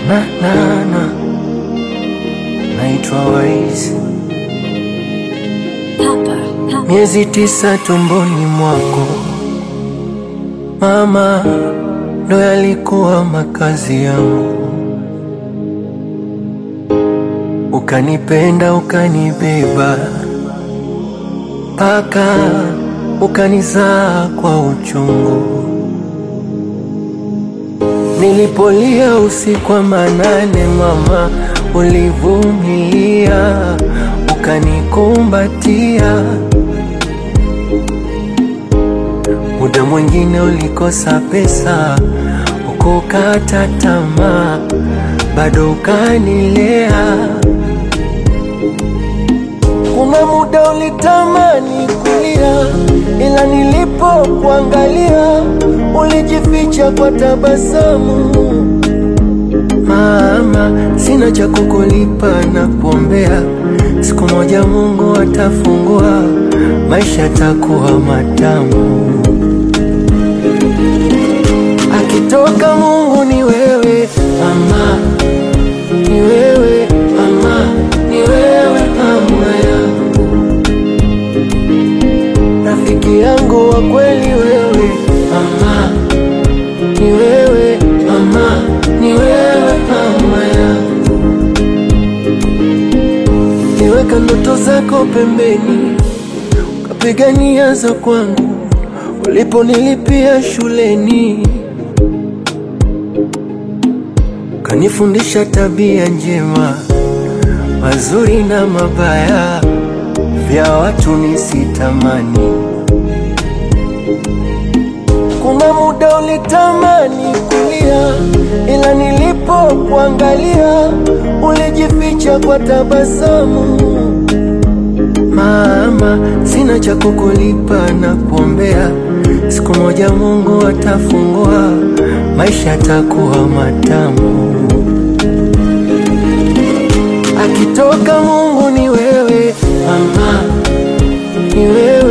na na na naitwa Waizi, miezi tisa tumboni mwako mama, ndo yalikuwa makazi yangu, ukanipenda ukanibeba mpaka ukanizaa kwa uchungu. Nilipolia usiku wa manane, mama, ulivumilia ukanikumbatia. Muda mwingine ulikosa pesa, ukukata tamaa, bado ukanilea. Kuna muda ulitamani kulia, ila nilipokuangalia ulijificha kwa tabasamu. Mama, sina cha kukulipa na kuombea, siku moja Mungu atafungua, maisha takuwa matamu. Akitoka Mungu ni wewe mama, ni wewe mama, ni wewe mama yangu, rafiki yangu wa kweli wewe mama, ni wewe mama, ni wewe mama yangu, niweka ndoto zako pembeni, ukapigania za kwangu, uliponilipia shuleni kanifundisha tabia njema, mazuri na mabaya, vya watu nisitamani. Kuna muda ulitamani kulia, ila nilipokuangalia ulijificha kwa tabasamu. Mama, sina cha kukulipa na kuombea, siku moja Mungu atafungua, maisha takuwa matamu. Akitoka Mungu ni wewe mama, ni wewe